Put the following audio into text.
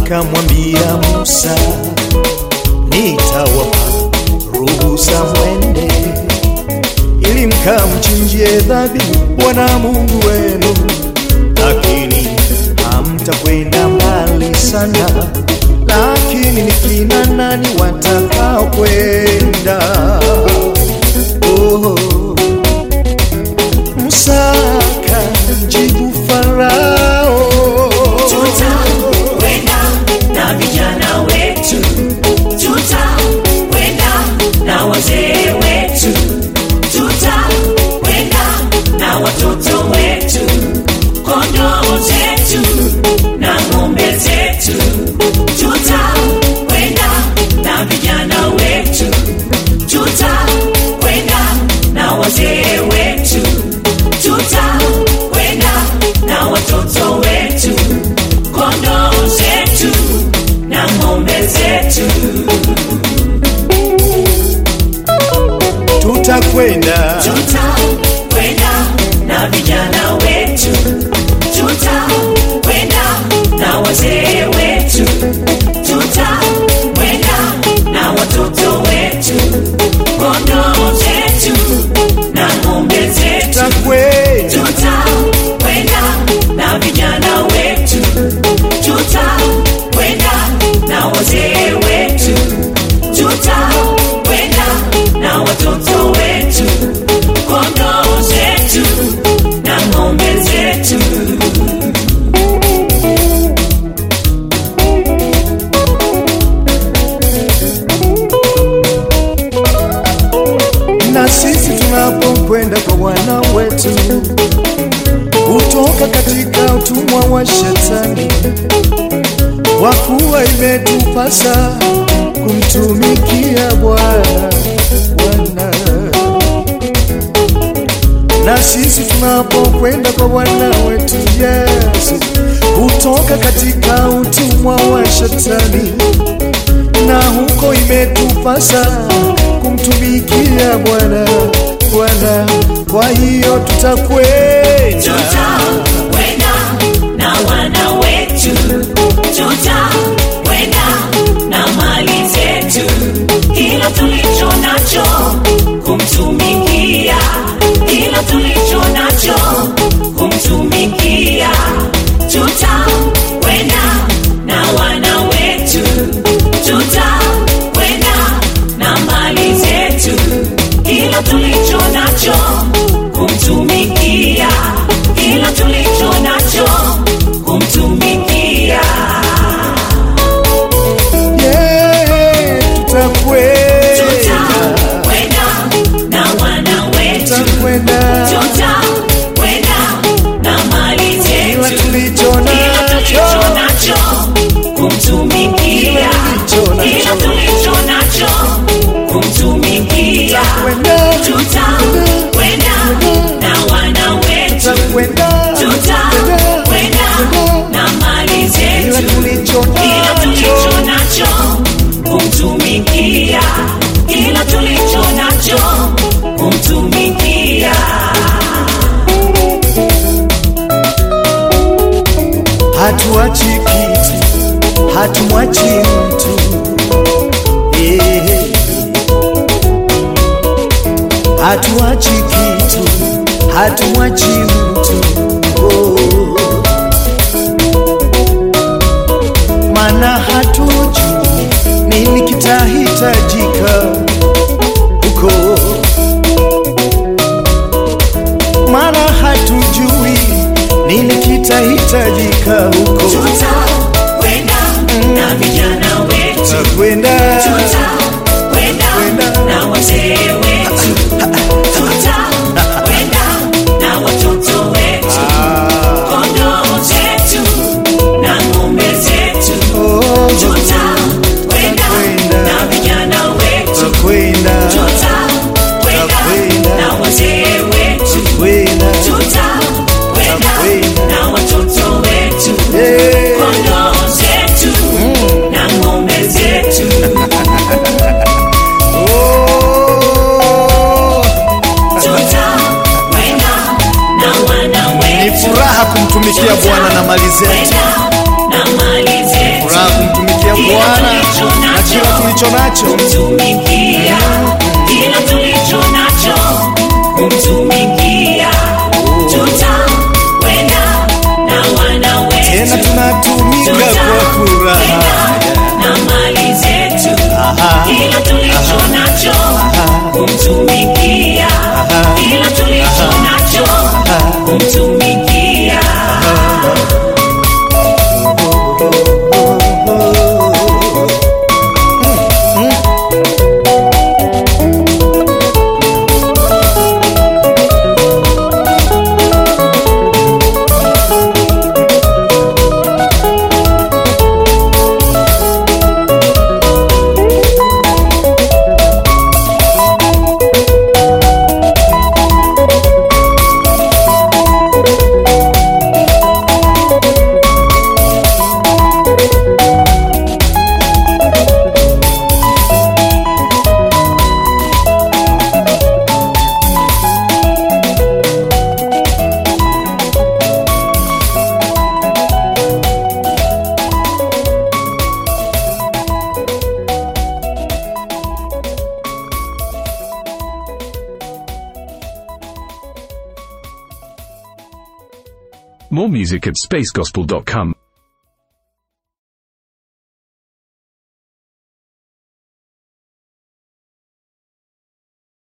akamwambia Musa, nitawapa ruhusa mwende, ili mkamchinjie dhabihu Bwana Mungu wenu, lakini hamtakwenda mbali sana. Lakini ni kina nani watakao kwenda? Oh. Musa akamjibu Farao, tutakwenda na vijana wetu, tutakwenda na wazee wetu, tutakwenda na watoto wetu, kondoo zetu na ng'ombe zetu, tutakwenda na vijana wetu, tutakwenda na wazee wetu, tutakwenda na watoto wetu, kondoo zetu na ng'ombe zetu. tutakwenda tutakwenda na vijana wetu, tutakwenda na wazee wetu, tutakwenda na watoto wetu, kondoo zetu na ng'ombe zetu, tutakwenda tutakwenda na vijana wetu, tutakwenda na wazee wetu, tutakwenda na watoto wetu, kondoo zetu na ng'ombe zetu. na sisi tunapokwenda kwa Bwana wetu kutoka katika utumwa wa Shetani, kwa kuwa imetupasa kumtumikia Bwana Bwana. Na sisi tunapokwenda kwa Bwana wetu Yesu kutoka katika utumwa wa Shetani, na huko imetupasa kumtumikia Bwana Bwana. Kwa hiyo tutakwenda tutakwenda na wana wetu, tutakwenda na mali zetu, kila tulicho nacho kumtumikia, kila tulicho nacho kumtumikia, tutakwenda na wana wetu, tutakwenda na mali zetu, kila tulicho nacho kumtumikia, kila tulicho nacho kumtumikia. yeah, tutakwenda Tutakwenda na wana wetu, tutakwenda tutakwenda na mali kila zetu, tulicho kila tulicho nacho nacho kumtumikia, Kila tulicho nacho. kila tulicho nacho kumtumikia. tutakwenda Tutakwenda na wana wetu, tutakwenda tutakwenda na mali kila zetu, tulicho kila tulicho nacho nacho kumtumikia, kila tulicho nacho kumtumikia. hatuachi kitu, hatumwachi mtu Eh. hatuachi kitu, hatumwachi mtu oh. Maana hatujui nini kitahitajika huko, maana hatujui nini kitahitajika huko. Tutakwenda na vijana wetu, Tutakwenda tutakwenda na wazee wetu, tutakwenda na watoto wetu, kondoo zetu na ng'ombe zetu, oh, tutakwenda na vijana wetu, tutakwenda tutakwenda na wazee wetu, kwenda tutakwenda na watoto wetu, Eh. kondoo zetu na ng'ombe zetu. Oh, Tutakwenda na wana ni wetu, furaha kumtumikia Bwana na mali zetu, kwenda na mali zetu, furaha tulicho nacho kumtumikia kila tulicho nacho kumtumikia tutakwenda na wana tena wetu tunatumika kwa furaha na mali zetu Aha. kila tulicho nacho kumtumikia kila tulicho nacho kumtumikia More music at spacegospel.com.